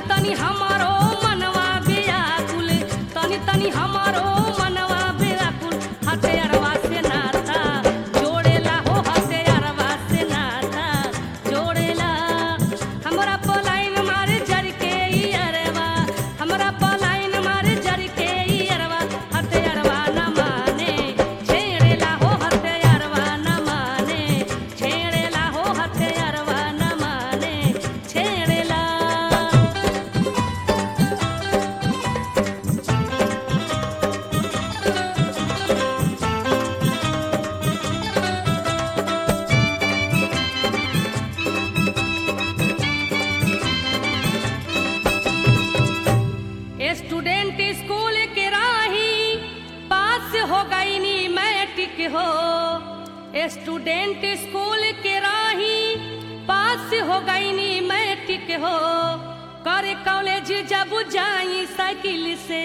तनी हमारो मनवा व्याकुल तनी तनी हमारो मनवा व्याकुल हथियारवा से नाता जोड़ेला हो हथियारवा से नाता जोड़ेला हमरा पलाइन मारे जर के ई अरवा हमरा पलाइन मारे जर के ई अरवा हथियारवा न माने छेड़ेला हो हथियारवा न माने छेड़ेला हो हथियारवा न माने छेड़ेला स्टूडेंट स्कूल के राही पास हो गई नी मैट्रिक हो स्टूडेंट स्कूल के राही पास हो गई नी मैट्रिक हो करे कॉलेज जब जाई साइकिल से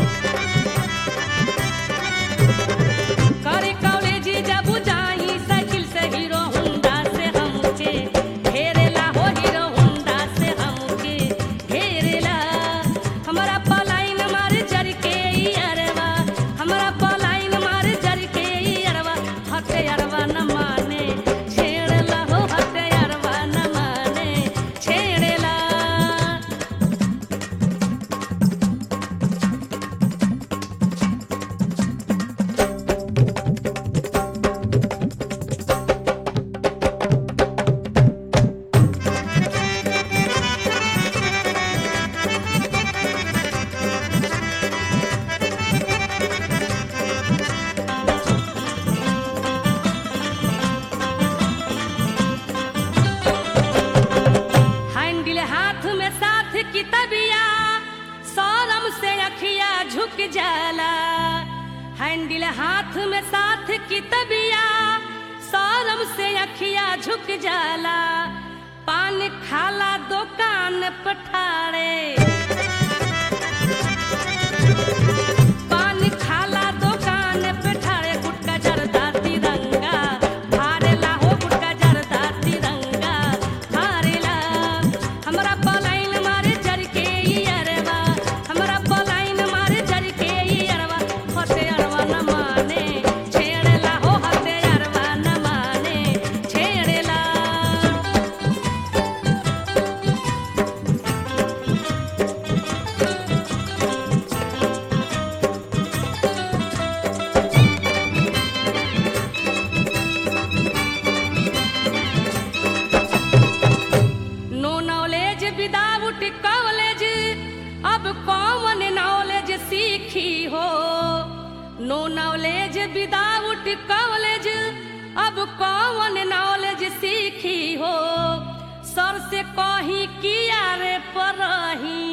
करे कॉलेज जब जाई साइकिल से हीरो होंडा से हमके घेरेला हो हीरो होंडा से हमके घेरेला हमरा पलाइन मार जर के ई अरवा हमरा पलाइन मार जर के ई अरवा हटे अरवा न माने छेड़ला हो हटे अरवा न माने छेड़ेला हैंडल हाथ में साथ की तबिया सौरम से अखिया झुक जाला हैंडल हाथ में साथ की तबिया सौरम से अखिया झुक जाला पान खाला दुकान पठारे पान खाला दुकान पे ठाड़े गुटका जरदा तिरंगा फाड़ेला हो गुटका जरदा तिरंगा फाड़ेला हमरा पलाइन मारे जर के ई अरवा हमरा पलाइन मारे जर के ई अरवा हते अरवा न माने छेड़ेला हो हते अरवा न माने छेड़ेला नो नॉलेज विदाउट कॉलेज अब कॉमन नॉलेज सीखी हो नो नॉलेज विदाउट कॉलेज अब कॉमन नॉलेज सीखी हो सर से कही किया रे परही